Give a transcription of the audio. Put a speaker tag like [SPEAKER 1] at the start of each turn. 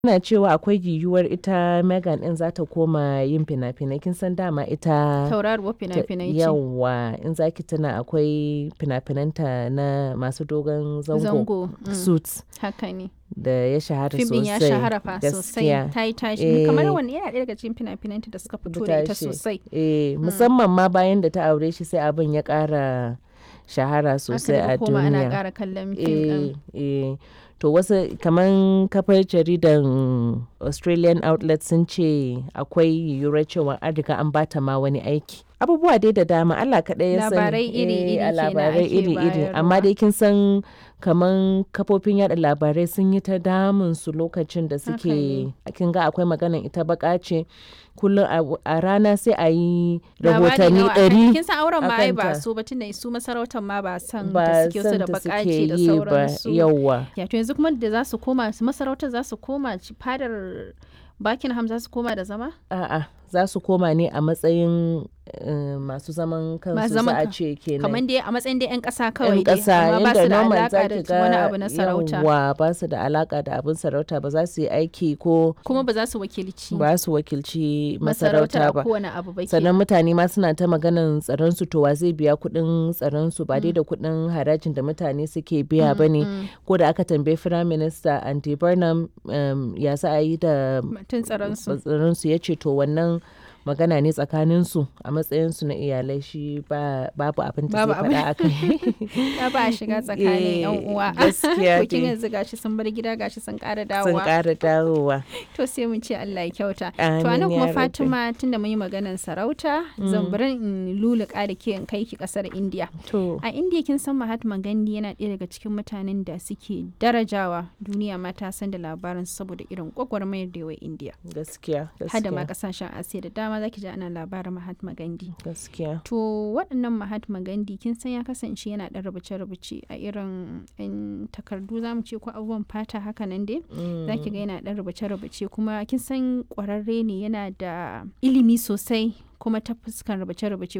[SPEAKER 1] Ana cewa akwai yiwuwar ita Megan ɗin za ta koma yin fina-finai. Kin san dama ita
[SPEAKER 2] Tauraruwar
[SPEAKER 1] ta
[SPEAKER 2] fina-finai ce.
[SPEAKER 1] yawwa in za ki tuna akwai fina-finanta na masu dogon zango,
[SPEAKER 2] Zango. mm,
[SPEAKER 1] Suits
[SPEAKER 2] Haka ne.
[SPEAKER 1] da ya shahara
[SPEAKER 2] Fim ɗin ya
[SPEAKER 1] sosai.
[SPEAKER 2] shahara fa sosai.
[SPEAKER 1] gaskiya.
[SPEAKER 2] Ta yi tashi.
[SPEAKER 1] Eh.
[SPEAKER 2] Kamar wani yana ɗaya daga cikin fina-finanta da suka fito da ita
[SPEAKER 1] tashi.
[SPEAKER 2] sosai.
[SPEAKER 1] Eh, musamman ma bayan da ta aure shi sai abin ya ƙara shahara sosai
[SPEAKER 2] Aka
[SPEAKER 1] a
[SPEAKER 2] daga koma ana
[SPEAKER 1] duniya.
[SPEAKER 2] ƙara kallon fim ɗin.
[SPEAKER 1] Eh, eh. To wasu kaman kafar jaridan Australian outlet sun ce akwai yiwuwar cewa an riga an bata ma wani aiki. Abubuwa dai da dama Allah kaɗai ya sani.
[SPEAKER 2] Labarai iri-iri
[SPEAKER 1] Eh, a
[SPEAKER 2] kenan
[SPEAKER 1] labarai
[SPEAKER 2] ake
[SPEAKER 1] iri-iri. Amma
[SPEAKER 2] bayarwa.
[SPEAKER 1] dai kin san kaman kafofin yada labarai sun yi ta damun su lokacin da
[SPEAKER 2] Haka
[SPEAKER 1] suke kin ga akwai maganan ita baka ce kullum a- a rana sai a yi
[SPEAKER 2] Labari
[SPEAKER 1] rahotanni
[SPEAKER 2] nawa akan-
[SPEAKER 1] ɗari
[SPEAKER 2] Kin san auren ma ai ba
[SPEAKER 1] akanta.
[SPEAKER 2] su ba tunda su masarautar ma ba san
[SPEAKER 1] ba
[SPEAKER 2] da suke so
[SPEAKER 1] san
[SPEAKER 2] da
[SPEAKER 1] ta
[SPEAKER 2] bakace
[SPEAKER 1] suke
[SPEAKER 2] da
[SPEAKER 1] yi ba
[SPEAKER 2] sauransu.
[SPEAKER 1] yauwa.
[SPEAKER 2] Ya to yanzu kuma da za su koma su masarautar za su koma ci- fadar Buckingham za su koma da zama?
[SPEAKER 1] A'a, za su koma ne a matsayin eh, masu zaman kansu
[SPEAKER 2] Masu
[SPEAKER 1] za
[SPEAKER 2] zaman
[SPEAKER 1] a
[SPEAKER 2] kan-
[SPEAKER 1] ce kenan.
[SPEAKER 2] Kamar dai a matsayin dai 'yan ƙasa kawai
[SPEAKER 1] yan
[SPEAKER 2] dai.
[SPEAKER 1] ƙasa
[SPEAKER 2] amma ba
[SPEAKER 1] inda
[SPEAKER 2] su da
[SPEAKER 1] normal za
[SPEAKER 2] alaƙa
[SPEAKER 1] ki
[SPEAKER 2] da wani
[SPEAKER 1] ga
[SPEAKER 2] abu na sarauta.
[SPEAKER 1] yawwa ba su da alaka da abin sarauta ba za su yi aiki ko
[SPEAKER 2] Kuma ba za su wakilci
[SPEAKER 1] ba su wakilci
[SPEAKER 2] masarautar
[SPEAKER 1] masarauta
[SPEAKER 2] a
[SPEAKER 1] ba.
[SPEAKER 2] kowane abu ba
[SPEAKER 1] sannan
[SPEAKER 2] kenan.
[SPEAKER 1] mutane ma suna ta maganan tsaron su to wa zai biya kuɗin tsaron su ba dai da kuɗin harajin da mutane suke biya ba ne ko da aka tambayi firayim minista andy burnham um, ya za a yi da
[SPEAKER 2] Mutum tsaron su.
[SPEAKER 1] tsaron su ya ce to wannan magana ne tsakanin su a matsayin su na iyalai shi ba babu abin da
[SPEAKER 2] Babu
[SPEAKER 1] zai faɗa a kai
[SPEAKER 2] Ya ba a shiga tsakanin 'yan
[SPEAKER 1] Eh,
[SPEAKER 2] uwa.
[SPEAKER 1] gaskiya
[SPEAKER 2] To kin
[SPEAKER 1] dai.
[SPEAKER 2] yanzu gashi sun bar gida gashi sun ƙara
[SPEAKER 1] sun
[SPEAKER 2] dawowa.
[SPEAKER 1] ƙara dawowa
[SPEAKER 2] To sai mun ce Allah ya kyauta. To
[SPEAKER 1] Amin
[SPEAKER 2] anan
[SPEAKER 1] ya
[SPEAKER 2] kuma
[SPEAKER 1] rabbi.
[SPEAKER 2] Fatima tunda mun yi maganar sarauta zan bari in luluka da ke in kai ki kasar India.
[SPEAKER 1] to
[SPEAKER 2] A India kin san Mahatma Gandhi yana ɗaya daga cikin mutanen da suke darajawa duniya ma ta san da labarin saboda irin gwagwarmayar da yawa India.
[SPEAKER 1] gaskiya
[SPEAKER 2] Hada ma
[SPEAKER 1] gaskiya
[SPEAKER 2] kasashen Asiya da dama zaki ji ana labarin Mahatma Gandhi.
[SPEAKER 1] gaskiya
[SPEAKER 2] To waɗannan Mahatma Gandhi kin san ya kasance yana ɗan rubuce-rubuce a irin 'yan takardu za mu ce ko abubuwan fata haka nan dai. Za ki ga yana ɗan rubuce-rubuce kuma kin san ƙwararre ne yana da ilimi sosai kuma ta fuskan rubuce-rubuce